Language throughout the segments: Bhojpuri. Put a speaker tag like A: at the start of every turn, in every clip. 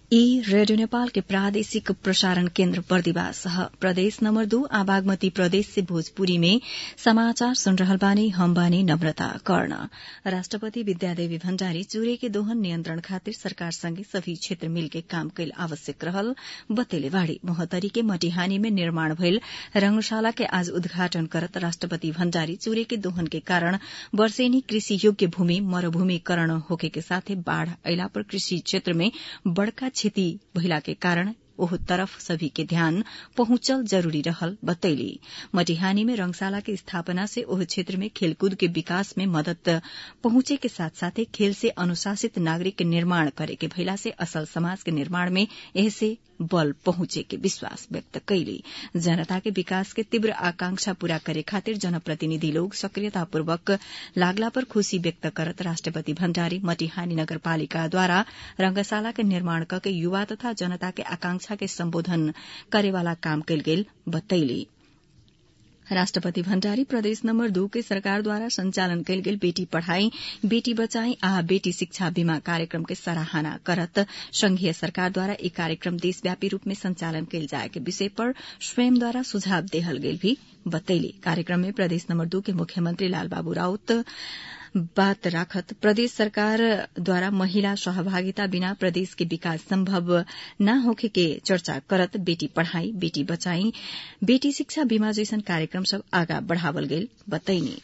A: ई रेडियो नेपाल के प्रादेशिक प्रसारण केन्द्र बर्दिवास प्रदेश नम्बर दू आ बागमती प्रदेश से भोजपुरी में समाचार सुन रहल बानी हम बानी नम्रता कर्ण राष्ट्रपति विद्यादेवी भण्डारी चूरे के दोहन नियन्त्रण खातिर सरकार संगे सभी क्षेत्र मिलके काम कैल आवश्यक रहल बतेले बाड़ी मोहतरी के मटिहानी में निर्माण भइल रंगशाला के आज उद्घाटन करत राष्ट्रपति भण्डारी चूरे के दोहन के कारण वर्षेनी कृषि योग्य भूमि मरूभूमिकरण होखे के साथे बाढ़ अयला पर कृषि क्षेत्र में बड़का क्षति भइला के कारण ओह तरफ सभी के ध्यान पहुंचल जरूरी रहल बतैली मटिहानी में रंगशाला के स्थापना से ओह क्षेत्र में खेलकूद के विकास में मदद पहुंचे के साथ साथे खेल से अनुशासित नागरिक के निर्माण करे के भइला से असल समाज के निर्माण में एहसे बल पहुंचे के विश्वास व्यक्त कैली जनता के विकास के तीव्र आकांक्षा पूरा करे खातिर जनप्रतिनिधि लोग सक्रियतापूर्वक लागला पर खुशी व्यक्त करत राष्ट्रपति भण्डारी मटिहानी नगरपालिकाद्वारा रंगशाला के निर्माण करके युवा तथा जनता के आकांक्षा के सम्बोधन करेवाला काम कैल गेल बतैली राष्ट्रपति भण्डारी प्रदेश नम्बर दू के सरकारद्वारा संचालन कैल गेल बेटी पढ़ाई बेटी बचाई आ बेटी शिक्षा बीमा कार्यक्रम के सराहना करत संघीय सरकारद्वारा ई कार्यक्रम देशव्यापी रूप में संचालन कैल जाए के विषय पर स्वयंद्वारा सुझाव देहल गेल भी बतैली कार्यक्रम में प्रदेश नम्बर दू के मुख्यमंत्री लालबाबू राउत बात राखत प्रदेश सरकार द्वारा महिला सहभागिता बिना प्रदेश के विकास संभव न होखे के चर्चा करत बेटी पढ़ाई बेटी बचाई बेटी शिक्षा बीमा जैसन कार्यक्रम सब आगा बढ़ावल गेल बतैनी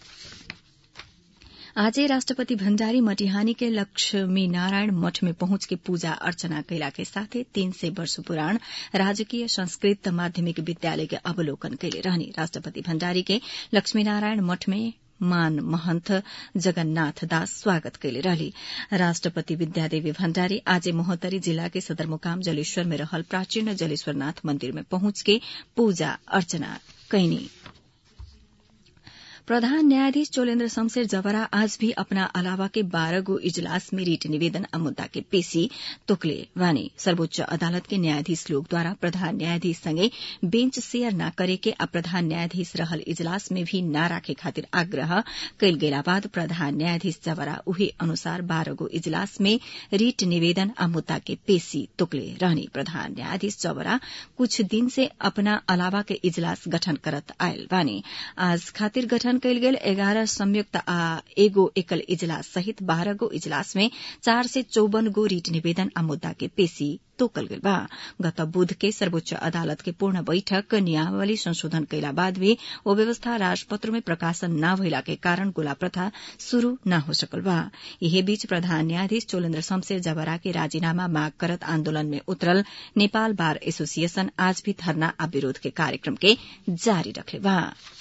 A: आजै राष्ट्रपति भण्डारी मटिहानी के लक्ष्मी नारायण मठ में पहुंच के पूजा अर्चना कैला के साथे तीन सय वर्ष पुराण राजकीय संस्कृत माध्यमिक विद्यालय के अवलोकन कैले रहनी राष्ट्रपति भण्डारी के लक्ष्मी नारायण मठ में मान महन्त जगन्नाथ दास स्वागत कैले रहली राष्ट्रपति विद्यादेवी भण्डारी आज मोहतरी जिला के सदरमुकाम जलेश्वर में रहल प्राचीन जलेश्वरनाथ मंदिर में पहुंच के पूजा अर्चना कैनी प्रधान न्यायाधीश चोलेन्द्र शमशेर जवरा आज भी अपना अलावा के बारह गो इजलास में रीट निवेदन आ मुद्दा के पेशी तोकले वानी सर्वोच्च अदालत के न्यायाधीश लोग द्वारा प्रधान न्यायाधीश संगे बेंच शेयर न करे के आ प्रधान न्यायाधीश रहल इजलास में भी न राखे खातिर आग्रह कैल गेला बाद प्रधान न्यायाधीश जवरा उही अनुसार बारह गो इजलास में रीट निवेदन आ मुद्दा के पेशी तोकले रहनी प्रधान न्यायाधीश जवरा कुछ दिन से अपना अलावा के इजलास गठन करत आयल बानी आज खातिर गठन गठन कैल गेल एघारह संयुक्त आ एगो एकल इजलास सहित बाह्र गो इजलास में चार से चौवन गो रीट निवेदन आ मुद्दा के पेशी तोकल गेल बा गत बुध के सर्वोच्च अदालत के पूर्ण बैठक नियमावली संशोधन कैला बाद भी ओ व्यवस्था राजपत्र में प्रकाशन न भइला के कारण गोला प्रथा शुरू न हो सकल बा यही बीच प्रधान न्यायाधीश चोलेन्द्र शमशेर जबरा के राजीनामा माग करत आन्दोलन में उतरल नेपाल बार एसोसिएशन आज भी धरना आ विरोध के कार्यक्रम के जारी रखले बा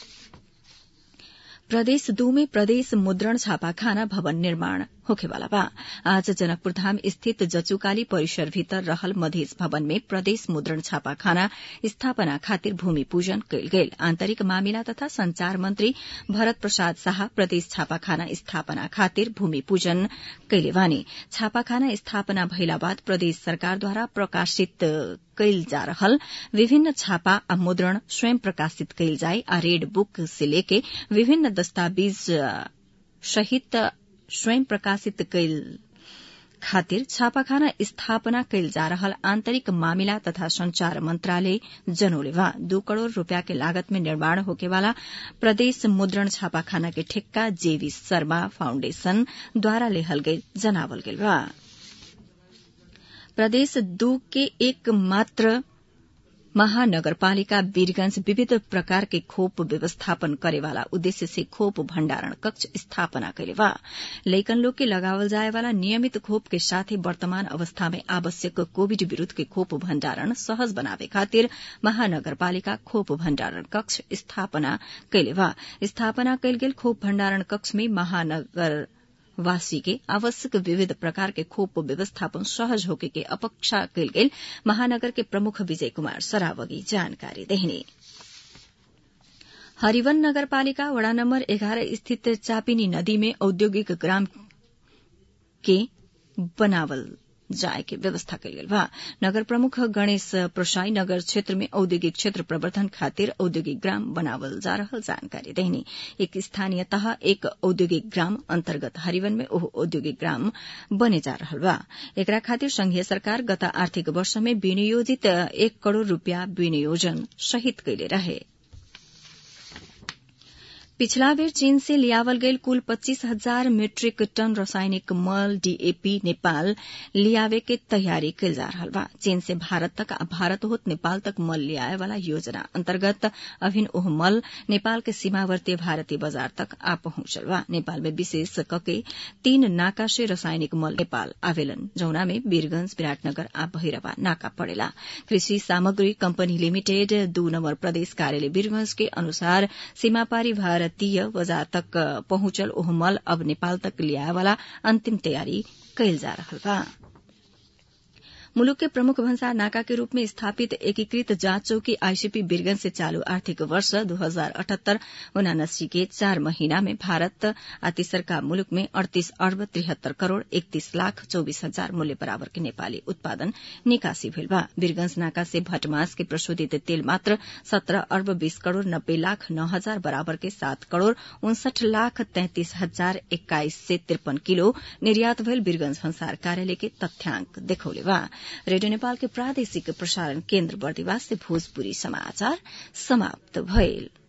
A: प्रदेश दू में प्रदेश मुद्रण छापाखाना भवन निर्माण होखेवाला बा आज जनकपुर धाम स्थित जचुकाली परिसर भीतर रहल मधेस भवन में प्रदेश मुद्रण छापाखाना स्थापना खातिर भूमि पूजन कैल गेल आन्तरिक मामिला तथा संचार मंत्री भरत प्रसाद शाह प्रदेश छापाखाना स्थापना खातिर भूमि पूजन कैले वानी छापाखाना स्थापना भइला बाद प्रदेश सरकारद्वारा प्रकाशित कैल जा रहल विभिन्न छापा आ मुद्रण स्वयं प्रकाशित कैल जाए आ रेड बुक से लेके विभिन्न दस्तावेज सहित स्वयं प्रकाशित कैल खातिर छापाखाना स्थापना कैल जा रहल आन्तरिक मामिला तथा संचार मंत्रालय जनौले वा दू करोड़ रूपया के लागत में निर्माण होकेवाला प्रदेश मुद्रण छापाखाना के ठेक्का जेवी शर्मा फाउण्डेशन द्वारा लेहल गई जनावल गेल बा प्रदेश दू के एक मात्र महानगरपालिका वीरगंज विविध प्रकार के खोप व्यवस्थापन करेवाला उद्देश्य से खोप भण्डारण कक्ष स्थापना करे बा लैकन लोग के लगावल जाए वाला नियमित खोप के साथ ही वर्तमान अवस्था में आवश्यक कोविड विरूद्ध के खोप भण्डारण सहज बनावे खातिर महानगरपालिका खोप भण्डारण कक्ष स्थापना कैले बा स्थापना कैल गेल खोप भण्डारण कक्ष में महानगर वासी के आवश्यक विविध प्रकार के खोप व्यवस्थापन सहज होके के अपेक्षा कैल गेल महानगर के प्रमुख विजय कुमार सरावगी जानकारी देहने हरिवन नगरपालिका वड़ा नम्बर एघारह स्थित चापिनी नदी में औद्योगिक ग्राम के बनावल जाए के व्यवस्था कयल गेल बा नगर प्रमुख गणेश प्रसाई नगर क्षेत्र में औद्योगिक क्षेत्र प्रवर्धन खातिर औद्योगिक ग्राम बनावल जा रहल जानकारी देहनी एक स्थानीय तह एक औद्योगिक ग्राम अन्तर्गत हरिवन में ओह औद्योगिक ग्राम बने जा रहल बा एकरा खातिर संघीय सरकार गत आर्थिक वर्ष में विनियोजित एक करोड़ रूपियाँ विनियोजन सहित कैले रहे पिछला बेर चीन से लियावल गईल कुल पच्चीस हजार मीट्रिक टन रासायनिक मल डीएपी नेपाल लियावे के तैयारी कल जा रहा बा चीन से भारत तक आ भारत होत नेपाल तक मल लियाए वाला योजना अंतर्गत अभिन ओह मल नेपाल के सीमावर्ती भारतीय बाजार तक आ पहुंचल बा नेपाल में विशेष कके तीन नाका से रासायनिक मल नेपाल आवेलन जौना में वीरगंज विराटनगर आ बहिरवा नाका पड़ेला कृषि सामग्री कंपनी लिमिटेड दू नंबर प्रदेश कार्यालय वीरगंज के अनुसार सीमापारी भारत भारतीय बाजार तक पहुंचल ओह मल अब नेपाल तक लियाए वाला अंतिम तैयारी कैल जा रहा बा मुलुक के प्रमुख भंसार नाका के रूप में स्थापित एकीकृत जांच चौकी आईसीपी बिरगंज से चालू आर्थिक वर्ष दो हजार अठहत्तर उनासी के चार महीना में भारत आ तीसरका मुलुक में अड़तीस अर्ब तिहत्तर करोड़ इकतीस लाख चौबीस हजार मूल्य बराबर के नेपाली उत्पादन निकासी भेल बा बिरगंज नाका से भटमास के प्रशोधित तेल मात्र सत्रह अर्ब बीस करोड़ नब्बे लाख नौ हजार बराबर के सात करोड़ उनसठ लाख तैंतीस हजार एक्काइस से तिरपन किलो निर्यात भेल बिरगंज भंसार कार्यालय के तथ्याङ्क देखौले बा रेडियो नेपाल के प्रादेशिक प्रसारण केन्द्र बर्दिवास से भोजपुरी समाचार समाप्त भइल